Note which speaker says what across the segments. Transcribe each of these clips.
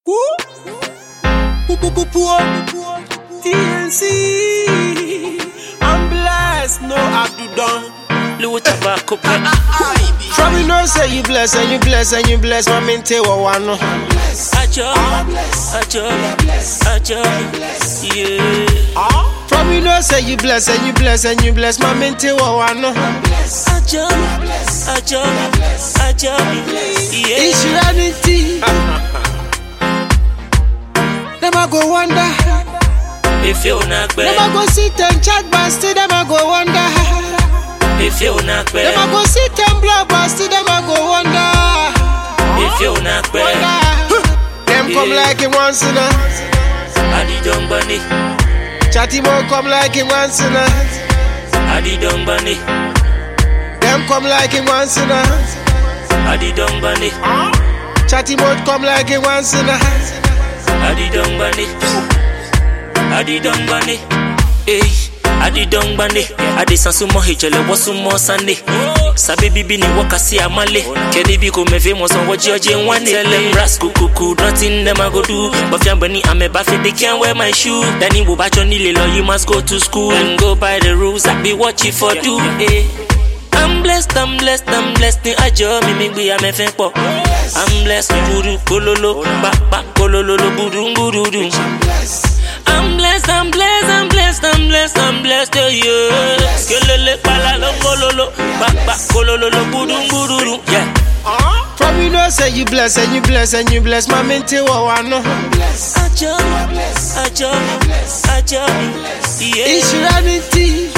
Speaker 1: TNC. I'm blessed, no Abdul Don.
Speaker 2: Louis Tobacco Pet.
Speaker 1: From you know say you bless and you bless and you bless my mente wa wano.
Speaker 2: Ajo, Ajo, Ajo, yeah.
Speaker 1: From you know say you bless and you bless and you bless my mente wa wano.
Speaker 2: Ajo, Ajo, Ajo, yeah.
Speaker 1: Insurance. Them a go wonder.
Speaker 2: If you not
Speaker 1: Them a
Speaker 2: bad,
Speaker 1: go sit and chat but still them a go wonder.
Speaker 2: if you not
Speaker 1: Them a
Speaker 2: bad,
Speaker 1: go sit and blog but still them a go wonder.
Speaker 2: if you not bad,
Speaker 1: Them come
Speaker 2: Yeah.
Speaker 1: like it once in a
Speaker 2: Adi Don Bunny,
Speaker 1: Chatty mo come like it once in a
Speaker 2: Adi Don Bunny,
Speaker 1: Them come like it once in a
Speaker 2: Adi Don Bunny,
Speaker 1: Chatty mo come like it once in a
Speaker 2: Adi Don Bunny, Adi Don Bunny, hey. Adi Don Bunny, Adi Sansumo Hijele Wasumo Sunday. Sabi bibi ni wakasi amale Kedi bi ko me famous on what George and one Tell them rascal cuckoo Nothing them I go do But fiambani I'm a buffet they can't wear my shoe Danny wo bacho nile law you must go to school And go by the rules I be watching for do eh. I'm blessed, I'm blessed, I'm blessed ní àjọ mi mi gbé amẹ́fẹ́ pọ̀. I'm blessed gbúdú kólóló pápá kólóló gbúdú gbúdú. I'm blessed, I'm blessed, I'm blessed, I'm blessed, I'm blessed, yeah, yeah. Kelele pala lo kololo, pápá kólóló gbúdú gbúdú. Yeah.
Speaker 1: From you know say you bless and you bless and you bless my mente wa wano
Speaker 2: Àjọ, àjọ, àjọ, yeah.
Speaker 1: Insurance.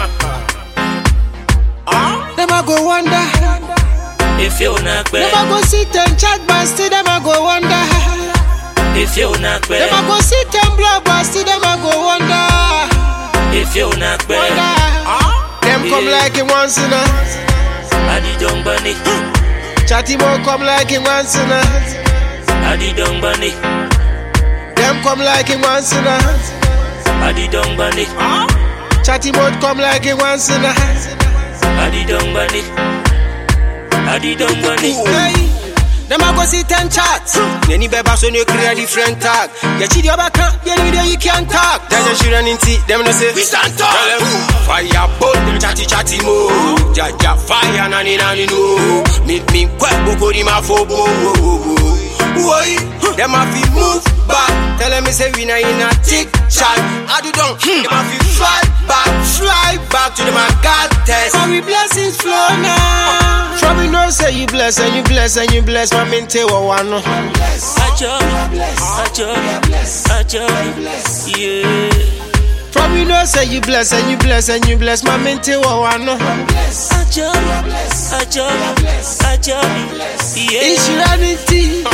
Speaker 1: Them a go wonder.
Speaker 2: If you not
Speaker 1: Them a
Speaker 2: bad,
Speaker 1: go sit and chat but still them a go wonder.
Speaker 2: if you not
Speaker 1: Them a
Speaker 2: bad,
Speaker 1: go sit and blog but still them a go wonder.
Speaker 2: if you not bad,
Speaker 1: Wonder. Them come
Speaker 2: Yeah.
Speaker 1: like it once in a
Speaker 2: Adi Don Bunny,
Speaker 1: Chatty mo come like it once in a
Speaker 2: Adi Don Bunny,
Speaker 1: Them come like it once in a
Speaker 2: Adi Don Bunny.
Speaker 1: Chatty mo come like it once in a
Speaker 2: Adi Don Bunny. Adi Don Bunny.
Speaker 1: Hey, them a go sit and chat. Any beba so no create different tag. Ya chidi oba kan, ya ni dey you can talk. Then you should run into them no say we stand talk. Tell them fire bolt them chatty chatty mo. Jaja fire nani nani no. Me me kwet buko di ma fobo. Boy, them a fi move back. Tell them me say we na in a tick chat. I do don't. Them a fi fight back, fly back to them a God test. Cause we blessings flow now. From you know say you bless and you bless and you bless my mente wa wano.
Speaker 2: Ajo, Ajo, Ajo, yeah.
Speaker 1: From you know say you bless and you bless and you bless my mente wa wano.
Speaker 2: Ajo, Ajo, Ajo, yeah.
Speaker 1: Insurance.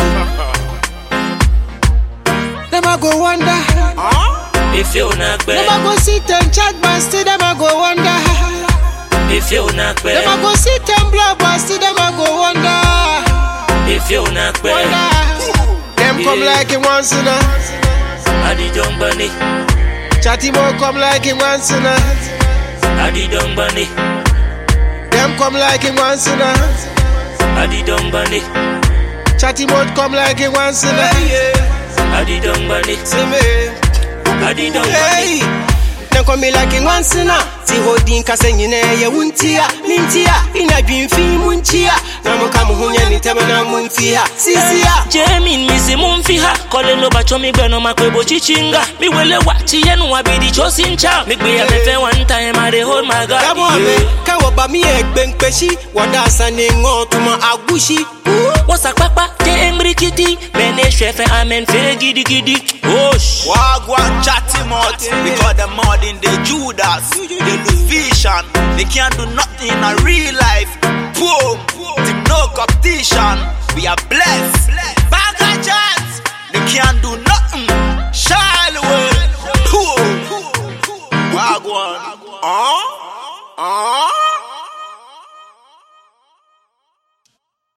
Speaker 1: Them a go wonder.
Speaker 2: If you not
Speaker 1: Them a
Speaker 2: bad,
Speaker 1: go sit and chat but still them a go wonder.
Speaker 2: if you not
Speaker 1: Them a
Speaker 2: bad,
Speaker 1: go sit and blog but still them a go wonder.
Speaker 2: if you not bad,
Speaker 1: Wonder. Them come
Speaker 2: Yeah.
Speaker 1: like it once in a.
Speaker 2: Adi Don Bunny,
Speaker 1: Chatty mo come like it once in a.
Speaker 2: Adi Don Bunny,
Speaker 1: Them come like it once in a.
Speaker 2: Adi Don Bunny,
Speaker 1: Chatty mo come like it once in a.
Speaker 2: Adi Don Bunny,
Speaker 1: See me.
Speaker 2: Adi Don Bunny.
Speaker 1: Hey, them come me like it once in a. Ti holding kase nyine ye wuntia, mintia, ina dwimfi munchia. Na muka muhunya ni tema na muntia. Sisia.
Speaker 2: Jemin misi mumfi ha Kole no bacho mi gbe no ma kwe bo chichinga Mi wele wa chi yenu wa bidi chosi ncha Mi gbe ya mefe one time I dey hold my God
Speaker 1: Kabo ame, kawo ba mi egbe nkpeshi. Wada asane ngo tuma agushi.
Speaker 2: What's a papa te engri kiti Mene shefe amen fe gidi gidi Osh
Speaker 3: Wagwan chatty mouth because them more than the Judas, they lose vision. They can't do nothing in a real life. Boom, team no competition. We are blessed. Bag of chance, they can't do nothing.